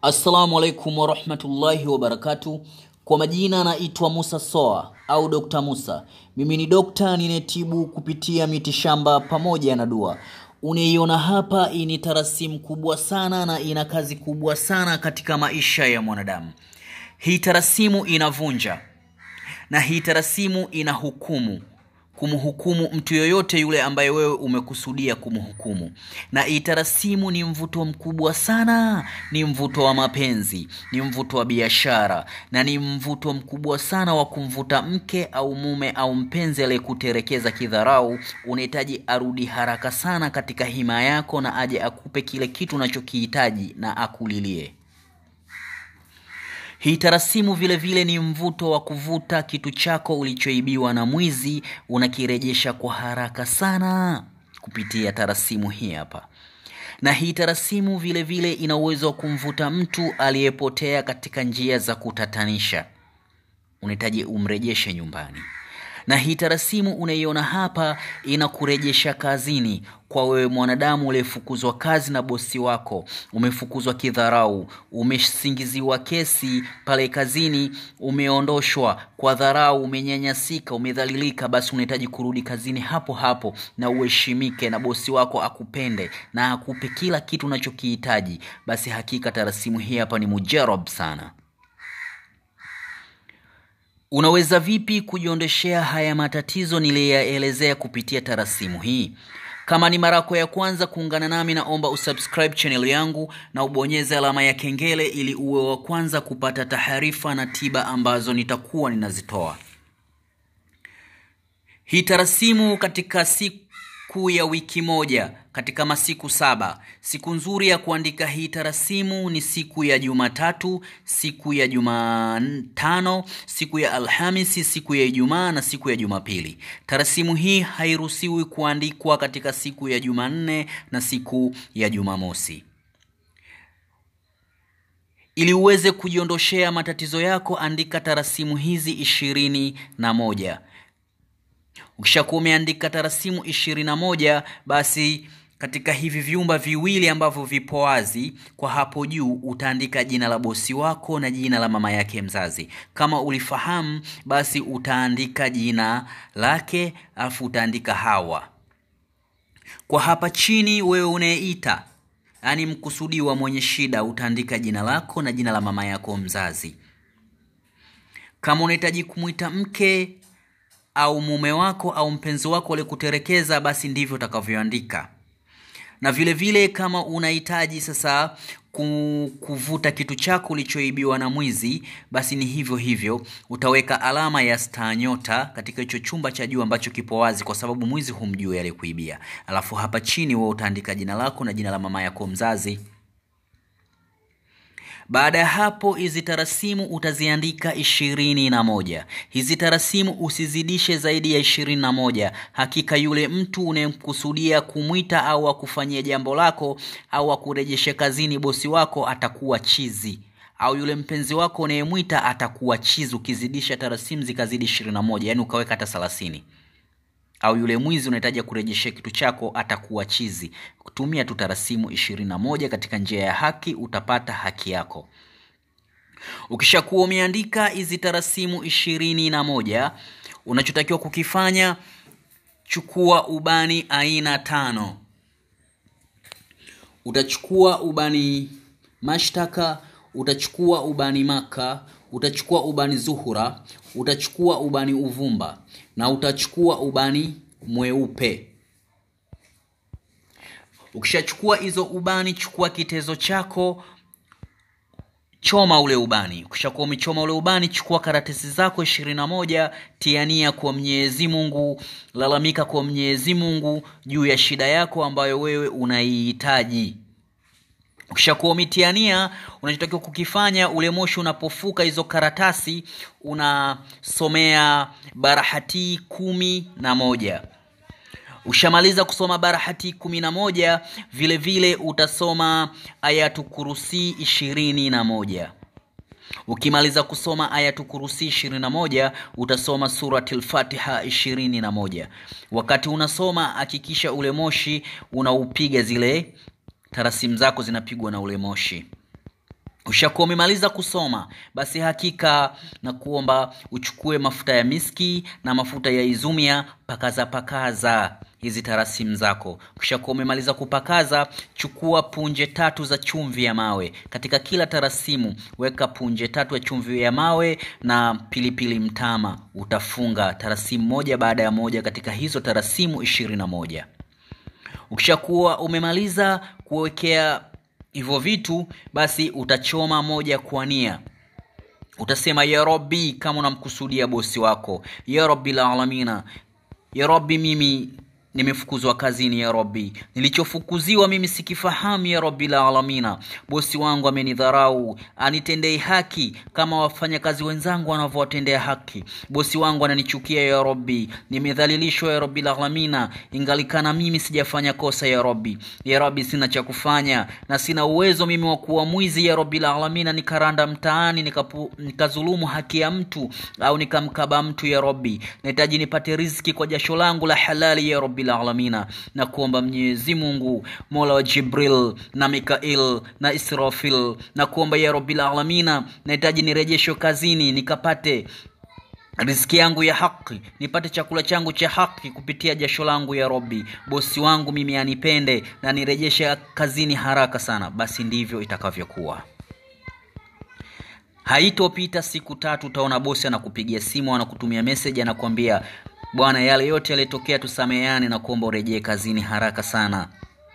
Assalamu alaikum warahmatullahi wabarakatu. Kwa majina naitwa Musa Soa au Dr. Musa. Mimi ni dokta ninetibu kupitia mitishamba pamoja na dua. Unaiona hapa, hii ni tarasimu kubwa sana na ina kazi kubwa sana katika maisha ya mwanadamu. Hii tarasimu inavunja na hii tarasimu ina hukumu kumhukumu mtu yoyote yule ambaye wewe umekusudia kumhukumu. Na hii tarasimu ni mvuto mkubwa sana, ni mvuto wa mapenzi, ni mvuto wa biashara, na ni mvuto mkubwa sana wa kumvuta mke au mume au mpenzi aliyekuterekeza kidharau. Unahitaji arudi haraka sana katika hima yako, na aje akupe kile kitu unachokihitaji na akulilie. Hii tarasimu vile vile ni mvuto wa kuvuta kitu chako ulichoibiwa na mwizi, unakirejesha kwa haraka sana kupitia tarasimu hii hapa. Na hii tarasimu vile vile ina uwezo wa kumvuta mtu aliyepotea katika njia za kutatanisha, unahitaji umrejeshe nyumbani. Na hii tarasimu unaiona hapa inakurejesha kazini kwa wewe mwanadamu uliyefukuzwa kazi na bosi wako, umefukuzwa kidharau, umesingiziwa kesi pale kazini, umeondoshwa kwa dharau, umenyanyasika, umedhalilika, basi unahitaji kurudi kazini hapo hapo na uheshimike na bosi wako akupende na akupe kila kitu unachokihitaji. Basi hakika tarasimu hii hapa ni mujarab sana. Unaweza vipi kujiondeshea haya matatizo niliyaelezea kupitia tarasimu hii? Kama ni mara yako ya kwanza kuungana nami, naomba usubscribe channel yangu na ubonyeze alama ya kengele ili uwe wa kwanza kupata taarifa na tiba ambazo nitakuwa ninazitoa. Hii tarasimu katika siku ya wiki moja katika masiku saba. Siku nzuri ya kuandika hii tarasimu ni siku ya Jumatatu, siku ya Jumatano, siku ya Alhamisi, siku ya Ijumaa na siku ya Jumapili. Tarasimu hii hairuhusiwi kuandikwa katika siku ya Jumanne na siku ya Jumamosi. Ili uweze kujiondoshea matatizo yako, andika tarasimu hizi ishirini na moja. Ukishakuwa umeandika tarasimu ishirini na moja basi katika hivi vyumba viwili ambavyo vipo wazi kwa hapo juu utaandika jina la bosi wako na jina la mama yake mzazi. Kama ulifahamu, basi utaandika jina lake alafu utaandika Hawa. Kwa hapa chini, wewe unayeita, yaani mkusudiwa mwenye shida, utaandika jina lako na jina la mama yako mzazi. Kama unahitaji kumwita mke au mume wako au mpenzi wako aliyekuterekeza, basi ndivyo utakavyoandika. Na vile vile kama unahitaji sasa kuvuta kitu chako ulichoibiwa na mwizi, basi ni hivyo hivyo, utaweka alama ya staa nyota katika hicho chumba cha juu ambacho kipo wazi, kwa sababu mwizi humjui aliyekuibia. Alafu hapa chini wewe utaandika jina lako na jina la mama yako mzazi. Baada ya hapo hizi tarasimu utaziandika ishirini na moja. Hizi tarasimu usizidishe zaidi ya ishirini na moja. Hakika yule mtu unayemkusudia kumwita au akufanyia jambo lako au akurejeshe kazini bosi wako atakuwa chizi, au yule mpenzi wako unayemwita atakuwa chizi ukizidisha tarasimu zikazidi ishirini na moja, yaani ukaweka hata thelathini au yule mwizi unahitaji kurejeshea kitu chako atakuwa chizi. Kutumia tu tarasimu ishirini na moja katika njia ya haki, utapata haki yako. Ukishakuwa umeandika hizi tarasimu ishirini na moja, unachotakiwa kukifanya, chukua ubani aina tano. Utachukua ubani mashtaka, utachukua ubani maka, utachukua ubani zuhura, utachukua ubani uvumba na utachukua ubani mweupe. Ukishachukua hizo ubani, chukua kitezo chako, choma ule ubani. Ukishakuwa umechoma ule ubani, chukua karatasi zako ishirini na moja, tiania kwa Mwenyezi Mungu, lalamika kwa Mwenyezi Mungu juu ya shida yako ambayo wewe unaihitaji. Ukishakuwa umetiania, unachotakiwa kukifanya, ule moshi unapofuka hizo karatasi, unasomea barahati kumi na moja. Ushamaliza kusoma barahati kumi na moja, vile vile utasoma ayatu kurusi ishirini na moja. Ukimaliza kusoma ayatu kurusi ishirini na moja utasoma surati lfatiha ishirini na moja. Wakati unasoma hakikisha ule moshi unaupiga zile tarasimu zako zinapigwa na ule moshi ushakuwa umemaliza kusoma basi hakika na kuomba uchukue mafuta ya miski na mafuta ya izumia pakaza pakaza hizi tarasimu zako ukishakuwa umemaliza kupakaza chukua punje tatu za chumvi ya mawe katika kila tarasimu weka punje tatu ya chumvi ya mawe na pilipili mtama utafunga tarasimu moja baada ya moja katika hizo tarasimu ishirini na moja ukishakuwa umemaliza kuwekea hivyo vitu basi utachoma moja kwa nia utasema ya rabbi kama unamkusudia bosi wako ya rabbil alamina ya rabbi mimi nimefukuzwa kazini ya rabbi nilichofukuziwa mimi sikifahamu ya rabbil alamina bosi wangu amenidharau anitendei haki kama wafanyakazi wenzangu wanavyowatendea haki bosi wangu ananichukia ya rabbi nimedhalilishwa ya rabbil alamina ingalikana mimi sijafanya kosa ya rabbi ya rabbi sina cha kufanya na sina uwezo mimi wa kuwa mwizi ya rabbil alamina nikaranda mtaani nikapu, nikazulumu haki ya mtu au nikamkaba mtu ya rabbi nahitaji nipate riziki kwa jasho langu la halali ya rabbil alamina na kuomba mwenyezi mungu mola wa jibril na mikail na israfil na kuomba ya rabbil alamina nahitaji nirejeshwe kazini nikapate riziki yangu ya haki nipate chakula changu cha haki kupitia jasho langu ya robi bosi wangu mimi anipende na nirejeshe kazini haraka sana basi ndivyo itakavyokuwa haitopita siku tatu utaona bosi anakupigia simu anakutumia meseji anakuambia bwana yale yote yalitokea tusameheane na kuomba urejee kazini haraka sana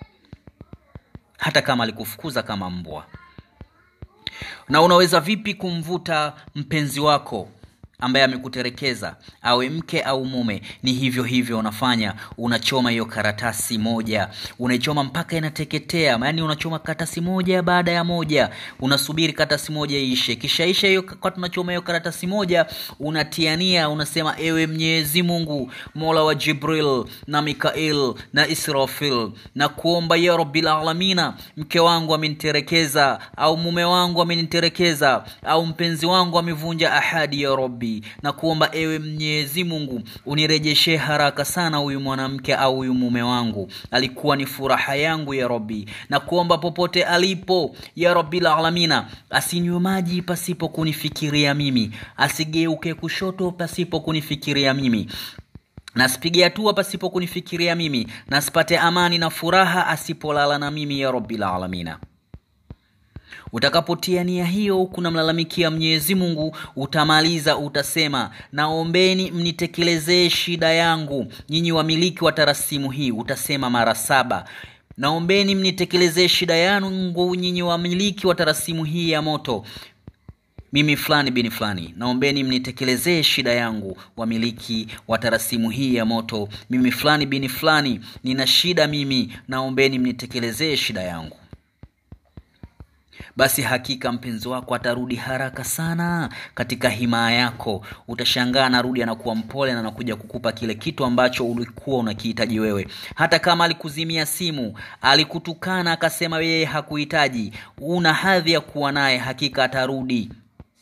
hata kama alikufukuza kama mbwa na unaweza vipi kumvuta mpenzi wako ambaye amekuterekeza awe mke au mume ni hivyo hivyo unafanya unachoma hiyo karatasi moja unaichoma mpaka inateketea yaani unachoma karatasi moja baada ya moja unasubiri karatasi moja iishe kishaisha hiyo kwa tunachoma hiyo karatasi moja unatiania unasema ewe mwenyezi mungu mola wa jibril na mikail na israfil na kuomba ya rabbil alamina mke wangu ameniterekeza au mume wangu ameniterekeza au mpenzi wangu amevunja ahadi ya rabbi na kuomba ewe mwenyezi mungu unirejeshe haraka sana huyu mwanamke au huyu mume wangu alikuwa ni furaha yangu ya rabbi na kuomba popote alipo ya rabbil alamina asinywe maji pasipo kunifikiria mimi asigeuke kushoto pasipo kunifikiria mimi nasipige hatua pasipo kunifikiria mimi nasipate amani na furaha asipolala na mimi ya rabbil alamina utakapotia nia hiyo kunamlalamikia mwenyezi mungu utamaliza utasema naombeni mnitekelezee shida yangu nyinyi wamiliki wa tarasimu hii utasema mara saba naombeni mnitekelezee shida yangu nyinyi wamiliki wa tarasimu hii ya moto mimi fulani bini fulani naombeni mnitekelezee shida yangu wamiliki wa tarasimu hii ya moto mimi fulani bini fulani nina shida mimi naombeni mnitekelezee shida yangu basi hakika mpenzi wako atarudi haraka sana katika himaa yako utashangaa anarudi anakuwa mpole na anakuja kukupa kile kitu ambacho ulikuwa unakihitaji wewe hata kama alikuzimia simu alikutukana akasema yeye hakuhitaji una hadhi ya kuwa naye hakika atarudi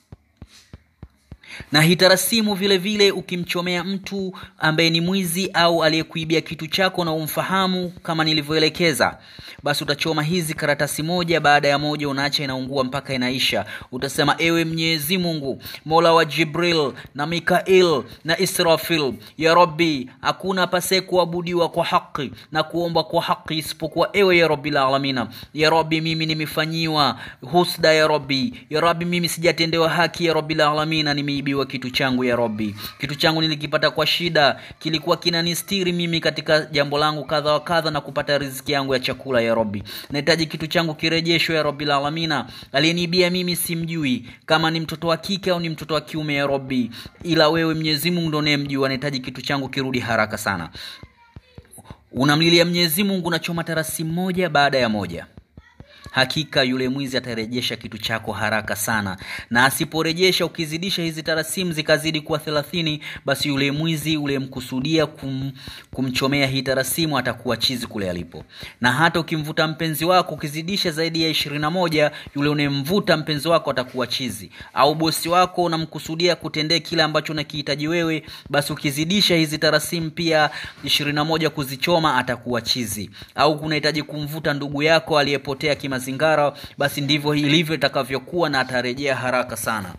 na hitarasimu vile vile ukimchomea mtu ambaye ni mwizi au aliyekuibia kitu chako na umfahamu kama nilivyoelekeza basi utachoma hizi karatasi moja baada ya moja unaacha inaungua mpaka inaisha utasema ewe mwenyezi mungu mola wa jibril na mikail na israfil ya rabbi hakuna pasee kuabudiwa kwa haki na kuomba kwa haki isipokuwa ewe ya rabbil alamina ya rabbi mimi nimefanyiwa husda ya rabbi ya rabbi mimi sijatendewa haki ya rabbil alamina nimeibiwa kitu changu ya rabbi kitu changu nilikipata kwa shida kilikuwa kinanistiri mimi katika jambo langu kadha wa kadha na kupata riziki yangu ya chakula ya rabbi nahitaji kitu changu kirejeshwe ya rabbil alamina aliyeniibia mimi simjui kama ni mtoto wa kike au ni mtoto wa kiume ya rabbi ila wewe mwenyezi mungu ndo unayemjua nahitaji kitu changu kirudi haraka sana unamlilia mwenyezi mungu unachoma tarasimu moja baada ya moja hakika yule mwizi atarejesha kitu chako haraka sana na asiporejesha ukizidisha hizi tarasimu zikazidi kuwa thelathini basi yule mwizi uliyemkusudia kum, kumchomea hii tarasimu atakuwa chizi kule alipo na hata ukimvuta mpenzi wako ukizidisha zaidi ya ishirini na moja yule unayemvuta mpenzi wako atakuwa chizi au bosi wako unamkusudia kutendea kile ambacho unakihitaji wewe basi ukizidisha hizi tarasimu pia ishirini na moja kuzichoma atakuwa chizi au kunahitaji kumvuta ndugu yako aliyepotea kima mazingara basi ndivyo ilivyo itakavyokuwa na atarejea haraka sana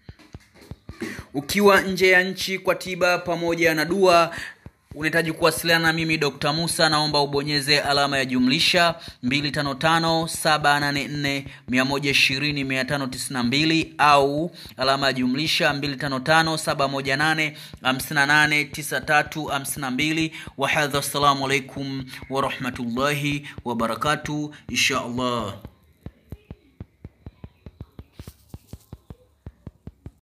ukiwa nje ya nchi kwa tiba pamoja na dua unahitaji kuwasiliana na mimi dr musa naomba ubonyeze alama ya jumlisha 255784120592 au alama ya jumlisha 255718589352 wahadha assalamu alaikum warahmatullahi wabarakatu insha allah